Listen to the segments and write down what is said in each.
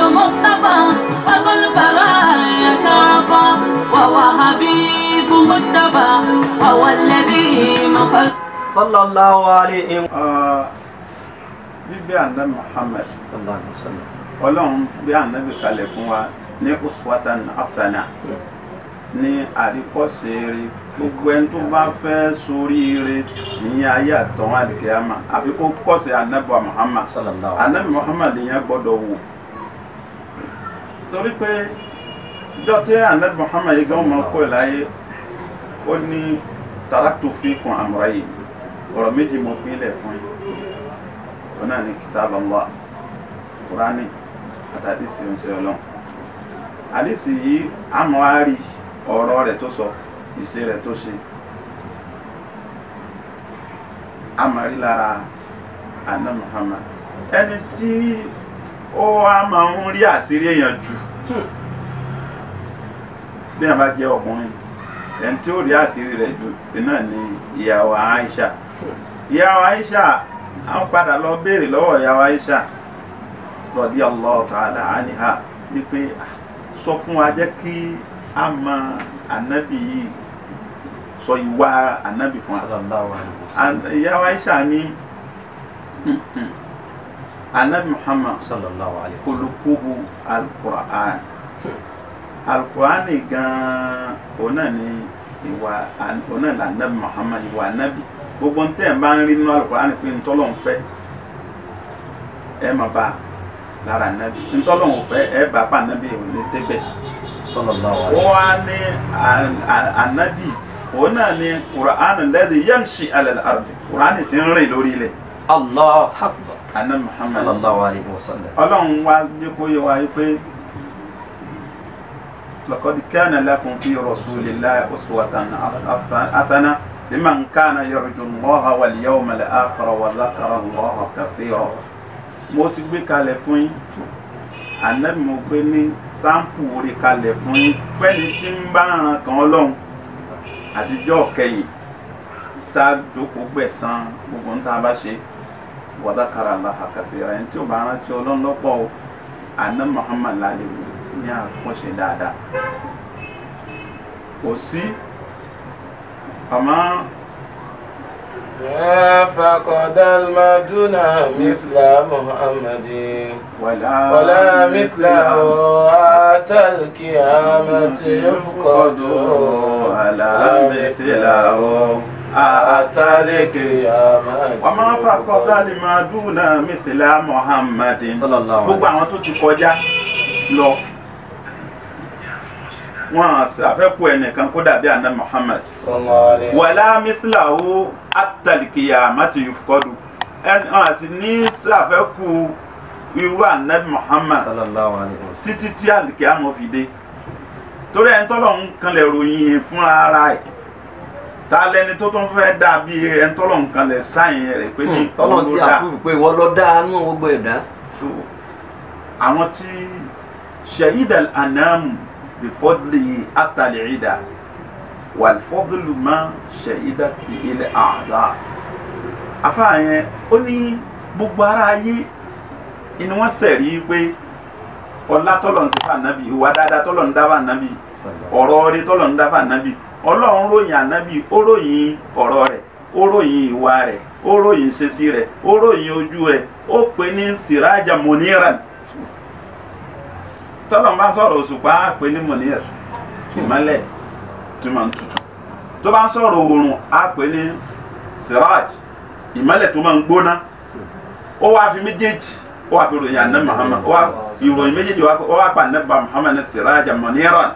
مصطفى أبو البرايا شرفا وهو حبيب مجتبى وهو الذي مقل sallallahu alayhi wa bíbí ànábì Muhammad sallallahu alayhi wa sallam. ọlọ́run bí ànábì kalẹ̀ fún wa ní uswatan asana ní àríkọ́ṣe rere gbogbo ẹni tó bá fẹ́ soríire tìyẹn ayé àtọ̀hún àdìkẹ́yàmà àfi kó kọ́ṣe ànábì wa Muhammad sallallahu ànábì Muhammad yẹn gbọ́dọ̀ wò torí pé ìjọ tí ànábì Muhammad yìí gan mọ́ kó láyé ó ní taraktu fikum amrayn ọ̀rọ̀ méjì mo fi ilẹ̀ fún yín wọn náà ní kitab Allah kurani àti àdìsí oúnjẹ ọlọ́run àdìsí yìí àmọ́ á rí ọ̀rọ̀ rẹ̀ tó sọ ìṣe rẹ̀ tó ṣe àmọ́ rí lára àná Muhammad ẹni tí ó wá máa ń rí àṣírí èèyàn jù bí wọn bá jẹ́ ọkùnrin ẹni tí ó rí àṣírí rẹ̀ jù náà ni ìyàwó Aisha ìyàwó Aisha àwọn padà lọ béèrè lọ́wọ́ ìyàwó Aisha radiyallahu ta'ala anha wípé "Ah, sọ fún wa jẹ́ kí a mọ ànábì yìí sọ ìwà ànábì fún wa sallallahu alayhi wa sallam. An- ìyàwó Aisha ní ànábì Muhammad sallallahu alayhi wa sallam. kulukuhu alukur'an alukur'an gan òun náà ni ìwà òun náà là nàbì Muhammad ìwà ànábì gbogbo ntẹ́ ẹ̀ bá ń rí nínú alukur'an pé ntọ́lọ́ ń fẹ́ ẹ máa bá lára ànábì ntọ́lọ́ ń fẹ́ ẹ bá pa ànábì òun ní débẹ̀ sallallahu ó alayhi wa wá ní à- à- ànábì òun náà ni kur'an lẹ́dí yamshi alal ardi kur'an ti ń rìn lórí ilẹ̀ allah akbar ànábì Muhammad sallallahu alayhi wa sallam. ọlọ́run wá jẹ́ kó yé wa pé laqad kana lakum fi rasulillahi uswatan hasana liman kana yarju Allaha wal yawmal akhira wa dhakara Allaha kathira. mo ti gbé kalẹ̀ fún yín ànábì mo gbé ní sáǹpù orí kalẹ̀ fún yín fẹ́ni tí ń bá ran kan ọlọ́run àtijọ́ kẹyìn tá a jókòó gbẹ̀san gbogbo ń tá a bá ṣe wàdàkàrà Allaha kathira ẹni tí ó bá rántí ọlọ́run lọ́pọ̀ o àná Muhammad lálẹ́ wò ní àkọ́ṣe dáadáa kò sí àmọ́ ما فقد المدن مثل محمد wàlá ولا مثله أتى القيامة يفقد wàlá mẹ́sìláwó àtàlẹ́kẹ̀ wọ́n máa ń fàkọ́tà lè máa dúnà mẹ́sìlá Muhammadin sallallahu gbogbo alayhi àwọn tó ti kọjá lọ wọn àfẹ́kù ẹnìkan kó dàbí àná Muhammad صلى الله عليه وسلم wàlá mísìláwó àtàlìkìyà àmàtì yufkọdù ẹni wọn àti ní sàfẹ́kù irú ànábì Muhammad sallallahu alayhi wa sallam. títí tí àlìkìyà mọ̀ fi dé torí ẹni tọ́lọ̀ ń kanlẹ̀ ròyìn fún ara ẹ̀ ta lẹni tó tún fẹ́ dàbí ẹni tọ́lọ̀ ń kanlẹ̀ sáyìn rẹ̀ pé ní tọ́lọ̀ òun tí ló a dá. kúrò pé wọ́n lọ dáa nínú gbogbo ẹ̀dá. So, àwọn tí ṣahida anamu bifọdli atalẹ̀ida wàlfọdlu ma ṣahida bi ilẹ̀ àdá. afáàyẹn ó ní gbogbo ara ayé inú wọn sẹ̀rí pé ọlá tọ́lọ̀ ń sèfà nábì ìwà dáadáa tọ́lọ̀ ń dábà nábì ọ̀rọ̀ orí tọ́lọ̀ ń dábà nábì ọlọ́run ròyìn ànábì ó ròyìn ọ̀rọ̀ rẹ̀ ó ròyìn ìwà rẹ̀ ó ròyìn ìṣesí rẹ̀ ó ròyìn ojú rẹ̀ ó pè ní siraja muniran tọ́lọ̀ ń bá sọ̀rọ̀ òṣùpá á pè ní munir ìmọ́lẹ̀ tó máa ń tutù tó bá ń sọ̀rọ̀ oòrùn á pè ní siraj ìmọ́lẹ̀ tó máa ń gbóná ó wá fi méjèèjì ó wá fi ròyìn àná Muhammad ó wá ìròyìn méjèèjì ó wá pa àná Muhammad ní siraja muniran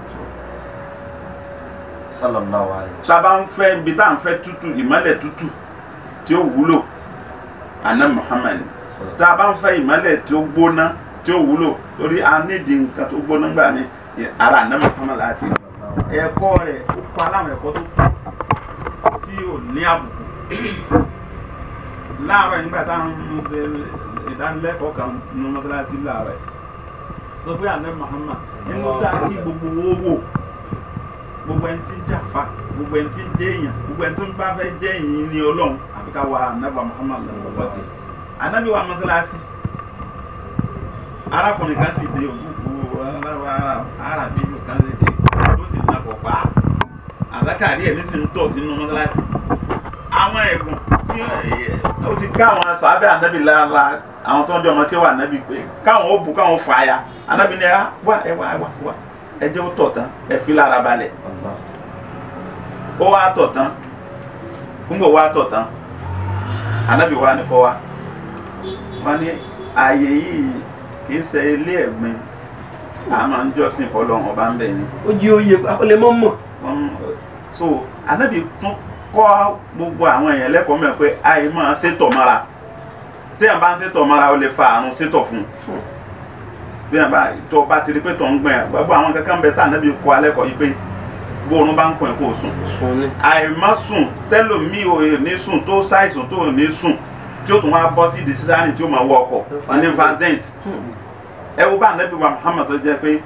sallallahu alayhi wa tá a bá ń fẹ́ ibi tá à ń fẹ́ tútù ìmọ́lẹ̀ tútù tí ó wúlò àná Muhammad tá a bá ń fẹ́ ìmọ́lẹ̀ tí ó gbóná tí ó wúlò torí a nídìí nǹkan tó gbóná gbà ní ara àná Muhammad láti ẹ̀kọ́ rẹ̀ ó pa aláwọ̀ ẹ̀kọ́ tó kù tí ò ní àbùkù láàárọ̀ nígbà táwọn ń ṣe ìdánilẹ́kọ̀ọ́ kan ní mọ́sálásí láàárọ̀ sọ pé àná Muhammad nínú tá a kí gbogbo owó wò gbogbo ẹni tí ń jàfa gbogbo ẹni tí ń jẹ èèyàn gbogbo ẹni tó ń bá fẹ́ jẹ́ èyí ní ọlọ́run àfi ká wa anabi muhammad sallallahu alaihi wasallam anabi wa mọ́sálásí arákùnrin kan sì dé òkúkú arábí kan sì dé ó sì nà pọ̀ pa àzákàrí ẹ̀ nísìnyí tọ̀ sínú mọ́sálásí àwọn ẹ̀bùn tí ó ti ká àwọn sàábẹ́ ànábì lára àwọn tó ń jọ ọmọ kí wà ànábì pé káwọn ó bù káwọn fà á ya ànábì ní ẹ wá ẹ wá ẹ wá wá ẹ jẹ́ ó tọ̀ tán ẹ fi lára balẹ̀ ó wá tọ̀ tán ń bọ̀ wá tọ̀ tán ànábì wá ní kọ́ wa wọ́n ní ààyè yìí kì í ṣe ilé ẹ̀gbin a máa ń jọ́sìn fọlọ́run ọba ń bẹ̀ ni ó jí oyè ó lè mọ́ mọ̀ wọ́n so ànábì tún kọ́ gbogbo àwọn èèyàn lẹ́kọ̀ọ́ mẹ́rin pé àì máa ṣètọ̀ mọ́ra téèyàn bá ń ṣètọ̀ mọ́ra ó lè fa àrùn ṣètọ̀ fún un bí wọn bá tó bá ti rí pé tó ń gbọ̀n ẹ̀ gbogbo àwọn kankan bẹ tá ànábì kọ́ alẹ́kọ̀ọ́ yìí pé gbóòórùn bá ń kọ́ ẹ̀ kó o sùn sùn ni àìmọ́ sùn tẹ́lòmíì ò ní sùn tó ṣàìsùn tó ò ní sùn tí ó tún wá bọ́ sí ìdísísárì tí ó máa wọ ọkọ̀ ní vasdent ẹ wo bá ànábì wa Muhammad tó jẹ́ pé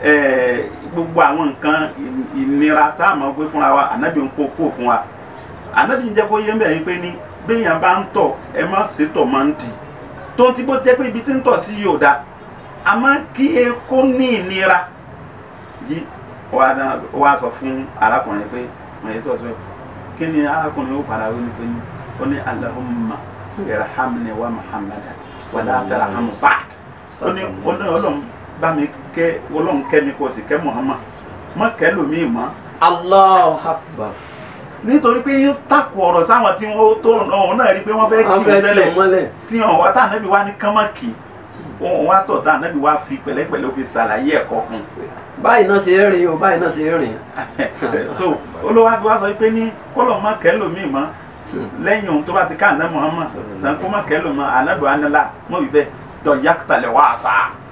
ẹ, gbogbo àwọn nǹkan ì- ìnira tá a máa gbé fúnra wa ànábì ń kó kó fún wa ànábì ń jẹ́ kó yé mbẹ́ yín pé ní béèyàn bá ń tọ̀ ẹ má ṣètọ̀ máa ń dì tó ti bó jẹ́ pé ibi tí ń tọ̀ sí yóò da àmọ́ kí e kó ní ìnira yìí ó wá dá- ó wá sọ fún arákùnrin pé mo yẹ tó sọ kí ni arákùnrin ó padà wí ni pé ní ó ní Allahumma irhamni wa Muhammadan wala tarham ba'd ó ní ó ní ọlọ́run bá mi kẹ́ ọlọ́run kẹ́ mi kó o sì kẹ́ Muhammad mọ́ kẹ́ lómi mọ́ Allahu Akbar nítorí pé yín takò ọ̀rọ̀ sáwọn tí wọ́n tó ọ̀hún náà rí i pé wọ́n fẹ́ kí wọ́n wọ́n fẹ́ kí tẹ́lẹ̀ o mọ́lẹ̀ tí wọn wá tá ànábì wá ní kánmọ́kì òun wá tọ̀ tá ànábì wá fi pẹ̀lẹ́pẹ̀lẹ́ ó fi ṣàlàyé ẹ̀kọ́ fún báyìí náà ṣe é rìn o báyìí náà ṣe é rìn un so olówó àfi wá sọ pé ní kọ́lọ̀ má kẹ́ lómi mọ́ lẹ́yìn ohun tó bá ti ká àná Muhammad tán kó má kẹ́ lómi ànábì wá nílá mọ́ wípé dọ̀ yàtàlẹ̀ wá àṣà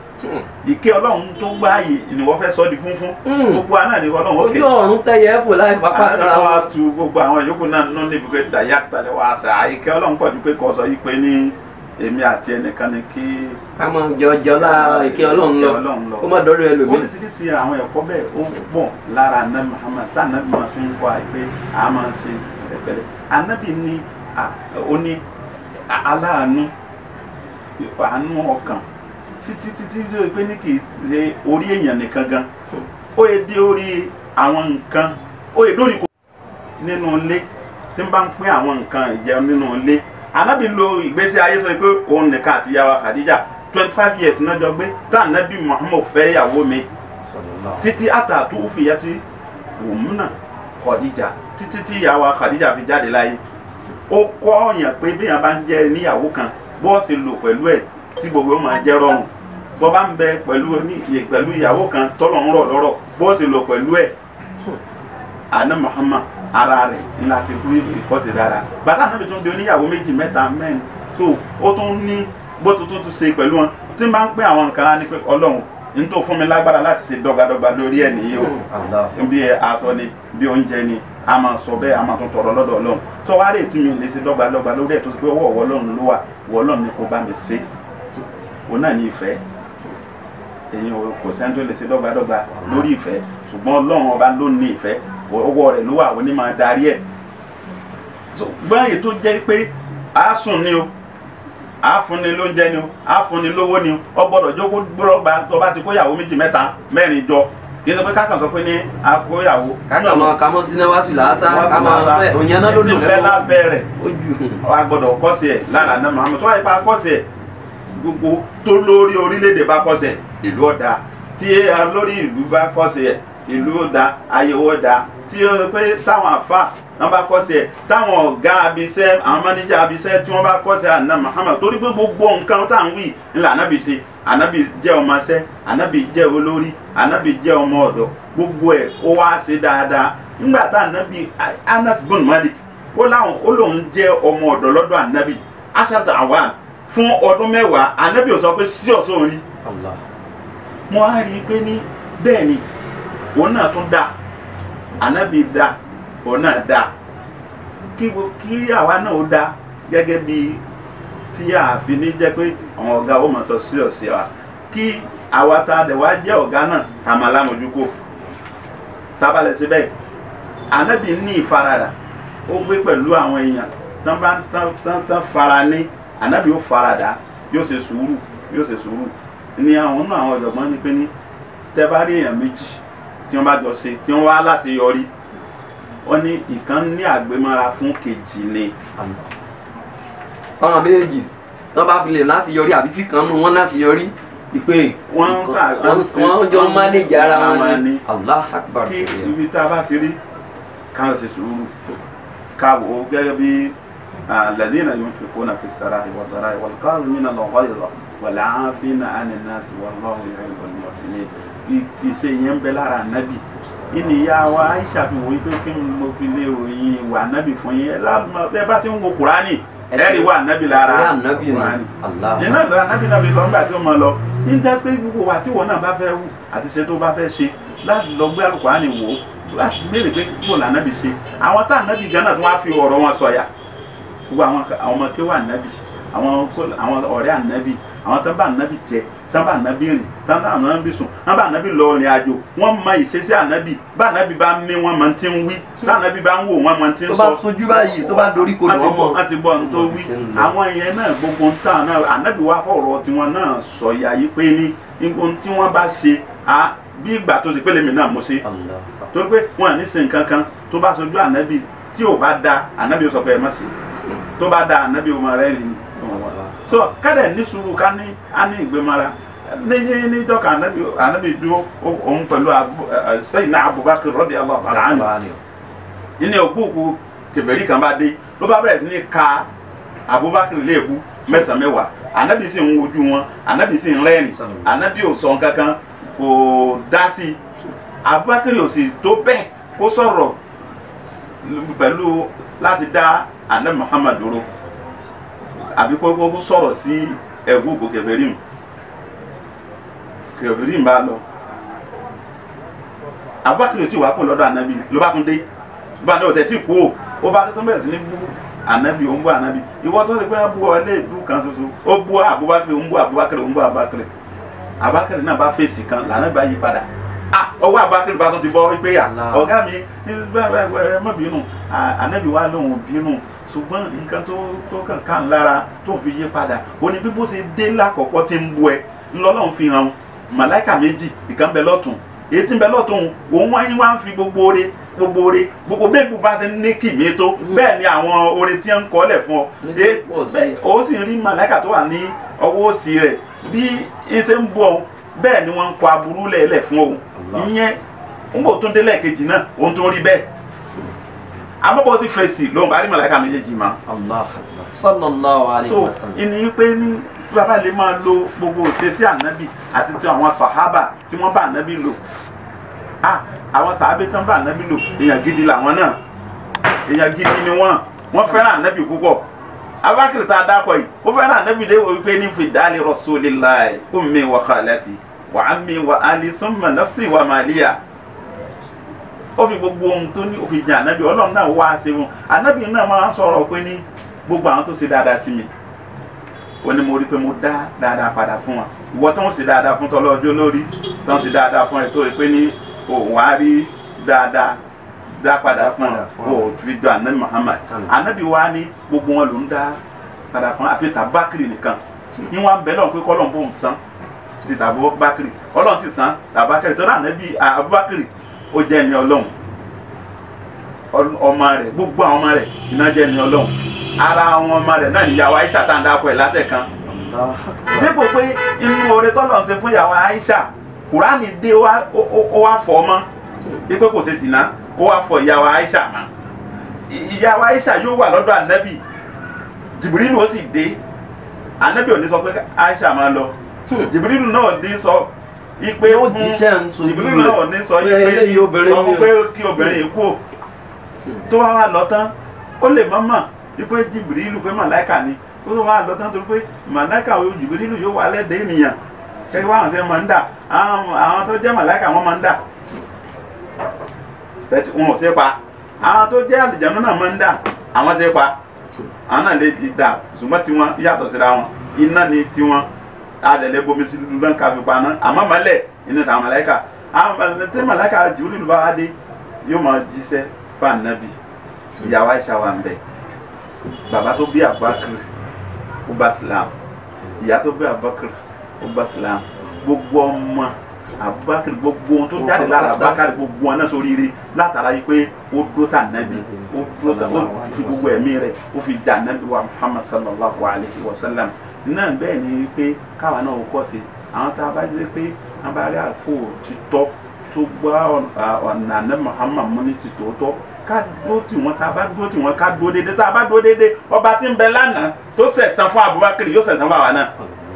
ìké ọlọ́run tó gbáàyè ni wọ́n fẹ́ sọ di funfun Hmm. gbogbo àná ni ọlọ́run ó ojú ké ọ̀run tẹ̀yẹ fò láì pápá àná ara wa wọn tu gbogbo àwọn yòókù náà nínú níbi pé dà yàtàlẹ̀ wá àṣà ìké ọlọ́run pọ̀ ju pé kọ́ sọ yí pé ní èmi àti ẹnìkan ni kí ká máa jọjọ lára ìké ọlọ́run lọ ìké Ọlọ́run lọ. kó má dọ́dọ̀ ẹlòmíì oríṣiríṣi àwọn ẹ̀kọ́ bẹ́ẹ̀ ó pọ̀ lára anabi muhammad tá anabi máa fi ń kọ́ àyè pé a máa ṣe pẹ̀lẹ́pẹ̀lẹ́ anabi ní a- ó ní a- aláàánú àánú ọkàn títí títí tó yẹ pé ní kì í ṣe orí èèyàn nìkan gan ó yẹ dé orí àwọn nǹkan ó yẹ dórí kò nínú ilé tí n bá ń pín àwọn nǹkan ìjẹun nínú ilé anabi lo ìgbésí ayé tó yẹ pé òun nìkan àti ìyàwó khadija twenty five years náà jọ gbé tá anabi muhammad fẹ́ ìyàwó mi títí àtàtú fìyàtì òmùnà khadija títí tí ìyàwó khadija fi jáde láyé ó kọ́ ọ̀yàn pé béèyàn bá ń jẹ́ níyàwó kan bọ́ọ̀sì lò pẹ̀lú ẹ̀ tí gbogbo ó máa jẹ́ rọrùn bọ́ bá ń bẹ pẹ̀lú ní pẹ̀lú ìyàwó kan tọ́lọ̀ ń rọ̀ lọ́rọ̀ bọ́ọ̀sì lò pẹ̀lú ẹ̀ àná muhammad ara rẹ̀ ńlá ti kú ìkọ́sí dára bàtà náà bí tún di oníyàwó méjì mẹ́ta mẹ́rin tó ó tún ní bó tuntun tún ṣe pẹ̀lú wọn tí n bá ń pín àwọn nǹkan á ní pé ọlọ́run n tó fún mi lágbára láti ṣe dọ́gbadọ́gba lórí ẹ̀ nìyí o Allah bí aṣọ ni bí oúnjẹ ni a máa sọ bẹ́ẹ̀ a máa tún tọrọ lọ́dọ̀ ọlọ́run tó wá rè tí mi lè ṣe dọ́gbadọ́gba lórí ẹ̀ tó ṣe pé ọwọ́ ọwọ́ ọlọ́run ló wà ọwọ́ ọlọ́run ni kò bá mi ṣe òun náà ní ìfẹ́ èyàn ò- kò sẹ́ni tó lè ṣe dọ́gbadọ́gba lórí ìfẹ́ ṣùgbọ́n ọlọ́run ọba ló ní ìfẹ́ ọwọ́ rẹ̀ ló wà ó ní máa darí ẹ̀ So, báyìí tó jẹ́ pé a sùn ni o a fúnni lóúnjẹ ni o a fúnni lówó ni o ọ gbọ́dọ̀ jókòó gbọ́dọ̀ tó bá ti kóyàwó méjì mẹ́ta mẹ́rin jọ kì í ṣe pé kákan sọ pé ní akóyàwó. kákan máa kámọ́ sinẹ́wá sùn làásà ká máa fẹ́ òyìn náà ló ti dùn bẹ́ lábẹ́ rẹ̀ ó jù a gbọ́dọ̀ kọ́sì ẹ̀ lára náà Muhammad tó wáyé pa kọ́sì ẹ̀ gbogbo tó lórí orílẹ̀-èdè bá kọ́sì ẹ̀ ìlú ọ̀dà tí lórí ìlú bá kọ́sì ẹ̀ ìlú ọ̀dà ayẹwo ọ̀dà tí ó pé táwọn àfa wọn bá kọ́sì ẹ̀ táwọn ọ̀gá abiṣẹ́ àwọn máníjà abiṣẹ́ tí wọ́n bá kọ́sì ẹ̀ àná Muhammad torí pé gbogbo nǹkan tá à ń wí ńlá ànábì ṣe ànábì jẹ́ ọmọọṣẹ́ ànábì jẹ́ olórí ànábì jẹ́ ọmọ ọ̀dọ́ gbogbo ẹ̀ ó wá ṣe dáadáa nígbà tá ànábì Anas bin Malik ó láwọn ó lóun jẹ́ ọmọ ọ̀dọ́ lọ́dọ̀ ànábì aṣáájú àwọn fún ọdún mẹ́wàá ànábì ò sọ pé sí ọ̀sán rí Allah mo á rí i pé ní bẹ́ẹ̀ ni òun náà tún dá ànábì dá òun náà dá kí wo- kí àwa náà ó dá gẹ́gẹ́ bí tí a fi ní jẹ́ pé àwọn ọ̀gá ó mọ̀ sọ sí ọ̀sẹ̀ wa kí àwa tá a dẹ̀ wá jẹ́ ọ̀gá náà ká máa lámójúkó tábàlẹ̀ síbẹ̀ ànábì ní ìfaradà ó gbé pẹ̀lú àwọn èèyàn tán bá tán tán tán fara ní ànábì ó faradà yóò ṣe sùúrù yóò ṣe sùúrù ni àwọn náà àwọn ọ̀jọ̀gbọ́n ní pé ní tẹ́ bá rí èèyàn méjì tí wọ́n bá jọ ṣe tí wọ́n wá láṣeyọrí wọ́n ní ìkan ní àgbémọ́ra fún kejì ni ọ̀ràn méjì tí wọ́n bá fi lè láti yọrí àbí tí kan nù wọ́n láti yọrí ìpè Wọ́n ń sà- wọ́n wọ́n jọ mánéjì ara wọn Àwọn ni ni. allah akbar kí ibi tá a bá ti rí ká ṣe sùúrù ká wò ó gẹ́gẹ́ bí alladhina yunfiquna fi s-sara'i wad-dharra'i wal-kadhimina al-ghayza wal-'afina 'ani n-nasi wallahu yuhibbul muhsinin ìṣe yẹn ń bẹ lára ànábì ìní ìyá wa Aisha fi wò ó pé kí n mo fi lè ròyìn ìwà ànábì fún yín ẹ lálùmọ́ bẹ́ẹ̀ bá ti ń wo Kùránì ẹ rí wà ànábì lára Ẹ rí ànábì ni. Kùránì Allah. yẹn náà lọ ànábì náà fi sọ nígbà tí ó mọ lọ nígbà pé gbogbo wa tí wọn náà bá fẹ́ wù àti ṣe tó bá fẹ́ ṣe láti lọ gbé Al-Kùránì wò ó láti béèrè pé bó la ànábì ṣe àwọn tá ànábì gan náà tó wá fi ọ̀rọ̀ wọn sọ̀yà gbogbo àwọn àwọn ọmọ kéwà ànábì àwọn kó- àwọn ọ̀rẹ́ ànábì àwọn tó bá ànábì jẹ tó bá ànábì rìn tó bá ànábì sùn tó bá ànábì lọ rìn àjò wọ́n mọ ìṣesí ànábì bá ànábì bá mí wọ́n mọ ti ń wí tá ànábì bá ń wò wọ́n mọ ti ń tó sọ bá sojú báyìí tó bá dorí kodò wọ́n ti ọmọ gbọ́ wọ́n ti gbọ́ ohun tó wí àwọn yẹn náà gbogbo ń tàn náà ànábì wa fọ̀rọ̀ tiwọn náà sọ ya yìí pé ní ohun tí wọ́n bá ṣe á bí ìgbà tó ti pélé mi náà mo ṣe Allah. torí pé wọn à ní sin kankan tó bá sojú ànábì tí ò bá da ànábì ó sọ pé ẹ má ṣe tó bá da ànábì ó máa rẹ́ ni so kádẹ̀ ní sùúrù ká ní á ní ìgbémara ní ní ní dọ́kà ànábì ànábì dúró ó- òun pẹ̀lú Abu- ẹ, ẹ, Sayyidina Abubakar radiyallahu ta'ala anhu nínú ògbóògbó kèfèrí kan bá dé ló bá bẹ̀rẹ̀ sí ní ka abubakar léèbú mẹ́sàn-án mẹ́wàá anabi sì ń wojú wọn anabi sì ń rẹ́rìn anabi ò sọ kankan kò dá sí i abubakar ò sì tó bẹ́ẹ̀ kó sọ̀rọ̀ pẹ̀lú láti dá anabi muhammad dúró àbí kó kó sọ̀rọ̀ sí ẹ̀gbóògbó kèfèrí mu kèfèrí mu bá lọ abubakar ò tí wàá kó lọ́dọ̀ anabi ló bá tún dé bá a ní òtẹ́ tí kú o ó bá tó bẹ̀rẹ̀ sí ní bú ànábì ó ń bú ànábì ìwọ tó ṣe pé wọ́n bú ọ ilé ìbú kan ṣoṣo ó bú Abubakar ó ń bú Abubakar ó ń bú Abubakar Abubakar náà bá fèsì kan lànà bá yí padà ah ọwọ́ Abubakar bá tó ti bọ́ wípé yà Allah. ọ̀gá mi ẹ má bínú Ah, ànábì wa lòun bínú ṣùgbọ́n nǹkan tó tó kàn kàn lára tó fi yí padà ó ní bí bó ṣe dé lákọ̀ọ́kọ́ tí ń bú ẹ ńlọ́lọ́run fi hàn màláìkà méjì ìkan bẹ lọ́tún èyí tí ń bẹ lọ́tún òun wáyé wá ń fi gbogbo oore gbogbo oore gbogbo bẹ́ẹ̀ bó bá ṣe ní kìmí tó bẹ́ẹ̀ ni àwọn oore tí ń kọ́lẹ̀ fún ọ Ní sí Eh, pọ̀ sí. bẹ́ẹ̀ ó sì rí màláìkà tó wà ní ọwọ́ òsì rẹ̀ bí ń ṣe ń bú ọ bẹ́ẹ̀ ni wọ́n ń kọ aburú lẹ́ẹ̀lẹ̀ fún ọ Allah. ìyẹn ń bò tó ń délẹ̀ kejì náà òun tó ń rí bẹ́ẹ̀ àbọ̀bọ̀ ti fèsì lóhùn bá rí màláìkà méjèèjì mọ́ Allah akbar. sallallahu alayhi so wa sallam. ìní pé ní bàbá lè máa lo gbogbo òṣèṣì ànábì àti ti àwọn sàhábà tí wọ́n bá ànábì lò ah àwọn sàhábà tí wọ́n bá ànábì lò èèyàn gidi làwọn náà èèyàn gidi ni wọ́n wọ́n fẹ́ràn ànábì púpọ̀ abakiri tá a dákọ̀ yìí ó fẹ́ràn ànábì dé wípé ní fìdálì rasulillahi ummi wa khalati wa ammi wa ali summa nafsi wa maliya ó fi gbogbo ohun tó ní òfin jẹ ànábì ọlọ́run náà wá ṣe wọn ànábì náà máa ń sọ̀rọ̀ pé ní gbogbo àwọn tó ṣe dáadáa sí mi ó ní mo rí pé mo dá dáadáa padà fún wọn ìwọ tó ń ṣe dáadáa fún tọlọ́jọ́ lórí tó ń ṣe dáadáa fún ẹ tó rí pé ní òun á rí dáadáa dá padà fún Padà ọ fún ọ. ó ju ìjọ ànábì Muhammad Àmín. ànábì wa ní gbogbo wọn ló ń dá padà fún àfi tàbákìrì nìkan ní wọn bẹ lọ́n pé kọ́lọ́n bò ń san ti tàbákìrì ọlọ́run sì san tàbákìrì tó rà ànábì Abubakar ó jẹ́ ẹni ọlọ́run Ọl- ọmọ rẹ̀ gbogbo àwọn ọmọ rẹ̀ iná jẹ́ ẹni ọlọ́run ara àwọn ọmọ rẹ̀ náà níyàwó Aisha tá à ń dákọ̀ ẹ̀ látẹ̀kan Allah akbar. dípò pé inú oore tọ́lọ̀ ń ṣe fún ìyàwó Aisha kùránì dé ó wá- ó- ó- ó wá fọ́ mọ́ dípò kò ṣe sìná ó wá fọ ìyàwó Aisha mọ́ Ì- ìyàwó Aisha yóò wà lọ́dọ̀ ànábì Jibrilu ó sì dé ànábì ò ní sọ pé Aisha máa lọ Jibrilu náà ò ní sọ ipe Yóò fún jíṣẹ́ ń sojú Jibrilu náà ò ní sọ Pé ipe eléyìí obìnrin sọ ni fún o. pé kí obìnrin yìí kú o tó wá wá lọ tán ó lè mọ́ mọ̀ wípé Jibrilu pé màláìkà ni ó tó wá lọ tán torí pé màláìkà wo Jibrilu yóò wá lẹ́dẹ̀ẹ́ ènìyàn kẹ́kẹ́ wá àwọn sẹ́ máa ń dà àwọn àwọn tó jẹ́ màláìkà wọ́n máa ń dà bẹ́ẹ̀ wọn ò ṣe pa àwọn tó jẹ́ àlìjánu náà máa ń dà àwọn ṣe pa àwọn náà lè di dà ṣùgbọ́n tiwọn yàtọ̀ síra wọn iná ni tiwọn adẹ̀lẹ̀ bomi sí dúdú náà káfí paná àmọ́ mọ́lẹ̀ iná tàwọn màláìkà àwọn màláìkà tí màláìkà Jibrilu bá wá dé yóò máa jíṣẹ́ fún ànábì ìyàwó Aisha wà ń bẹ̀ bàbá tó bí Abubakar ó bá Islam ìyá tó bí Abubakar ó bá Islam gbogbo ọmọ abubakar gbogbo ohun tó jáde lára abubakar gbogbo wọn náà sóríire látara yìí pé ó dúró tà nábì ó dúró tà ó fi gbogbo ẹ̀mí rẹ̀ ó fi jà nábì wa muhammad sallallahu alayhi wa sallam náà bẹ́ẹ̀ ni pé káwa náà ó kọ́ sí àwọn tá a bá dé pé a bá rí àpò títọ́ tó gbọ́ ọ̀nà náà muhammad mú ní ti tòótọ́ ká dúró tì wọ́n tá a bá dúró tì wọ́n ká dúró déédéé tá a bá dúró déédéé ọba tí ń bẹ lánàá tó sẹ̀sán fún abubakar yóò sẹ̀sán fún àwa náà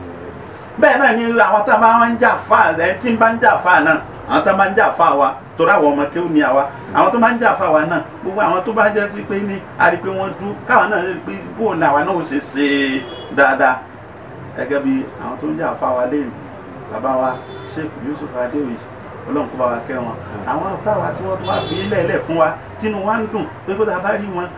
bẹ́ẹ̀ náà ni àwọn tá a bá ń jà fà ẹ̀ tí ń bá ń jà fà náà àwọn tó bá ń jà fà wa torí àwọn ọmọ kéwù ni àwa àwọn tó bá ń jà fà wa náà gbogbo àwọn tó bá jẹ́ sí pé ní a rí i pé wọ́n dú káwọn náà rí i pé bóun ni àwa náà ó ṣe ṣe dáadáa gẹ́gẹ́ bí àwọn tó ń jà fà wa lẹ́yìn bàbá wa Sheikh Yusuf Adéoyè ọlọ́run kó bá wa kẹ́ wọn àwọn afá wa tí wọ́n tó wá fi lẹ́ẹ̀lẹ̀ fún wa tínú wa ń dùn pé kó tá a bá rí wọn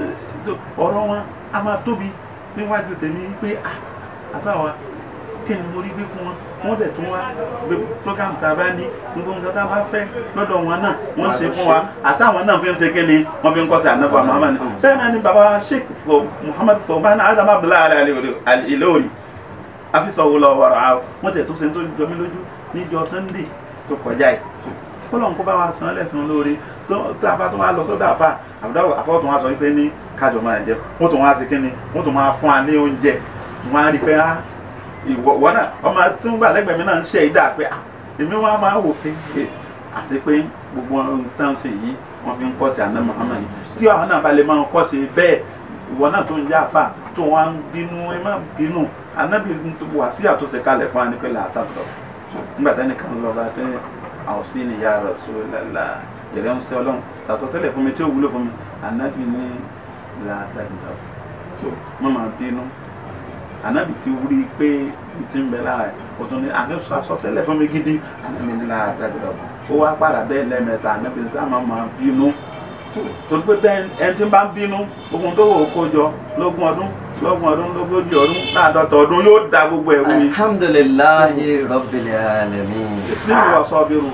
ọ̀rọ̀ wọn a máa tóbi níwájú tèmi pé ah afá wa kí ni mo rí gbé fún wọn wọ́n dẹ̀ tún wá gbé program tá a bá ní gbogbo nǹkan tá a bá fẹ́ lọ́dọ̀ wọn náà wọ́n ṣe fún wa àṣà àwọn náà fi ń ṣe kí ni wọ́n fi ń kọ́ sí ànábọ̀ Muhammad ni bẹ́ẹ̀ náà ni baba Sheikh Muhammad Fawzan Adam Abdullahi Al-Ilory afisọ̀wò lọ wọ̀rọ̀ àwọn wọ́n tẹ̀ tó ṣe tó jọ mí lójú níjọ́ Sunday tó kọjá yìí kọlọ́n kó bá wa san lẹ́sàn lórí tó tá a bá tó wá lọ sọ́dọ̀ àfà àbúdá àfọ́ tó wá sọ wípé ní kájọ máa jẹ wọ́n tó wá sí kínní wọ́n tó máa fún wa ní oúnjẹ wọ́n á rí pé á ìwọ náà ọmọ tó ń gbà lẹ́gbẹ̀ẹ́ mi náà ń ṣe ìdá pé èmi wọn máa wò pé àti pé gbogbo nǹkan ṣe yìí wọ́n fi ń kọ́ sí àná Muhammad tí àwọn náà bá lè máa kọ́ sí bẹ́ẹ̀ ìwọ náà tó ń jẹ́ àfà tó wá ń bínú ẹ má bínú anábì wà sí àtúnṣe kalẹ̀ fún wa ní pẹ̀lú àtàkùn nígbà tẹ́nìkan lọ bá tẹ́ àwòsí ni ya Rasulullah yẹ̀rẹ́ ń sẹ́ ọlọ́run sàtọ́tẹ́lẹ̀ fún mi tí ó wúlò fún mi ànábì ní làtàgbà mọ́ máa bínú ànábì ti wúrí pé ti ń bẹ lára ẹ̀ o tún ní àná sàtọ́tẹ́lẹ̀ fún mi gidi ànábì ní làtàgbà ó wá padà bẹ́ẹ̀ lẹ́mẹ̀ta ànábì ní sáà máa bínú torí pé ẹni tí ń bá ń bínú ogun tó wò ó kó jọ lógún ọdún lọ́gbọ̀n ọdún lógójì ọdún láàdọ́ta ọdún yóò da gbogbo ẹ̀rú ni. alhamdulillahi rabbil alamin. ìsìnkú wa sọ bírù.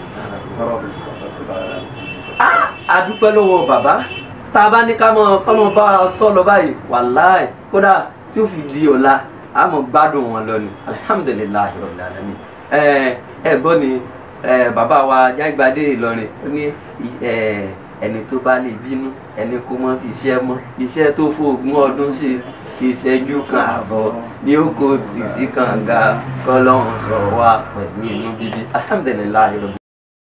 a dúpẹ́ lọ́wọ́ bàbá tá a bá ní ká mọ kọ́mọ bá a sọ lọ báyìí wàláì kódà tí ó fi di ọ̀la a mọ̀ gbádùn wọn lọ ni alhamdulillahi rabbil alamin. ẹ ẹ gbọ́ ni bàbá wa Jágbádé Ìlọrin ó ní ẹni tó bá lè bínú ẹni kó mọ́ sí iṣẹ́ mọ́ iṣẹ́ tó fóògùn ọdún ṣe ìṣẹ́jú kan àbọ̀ ní ó kó tì sí kànga kọ́lọ́hún sọ wá pẹ̀lú inú bíbí alhamdulilayi.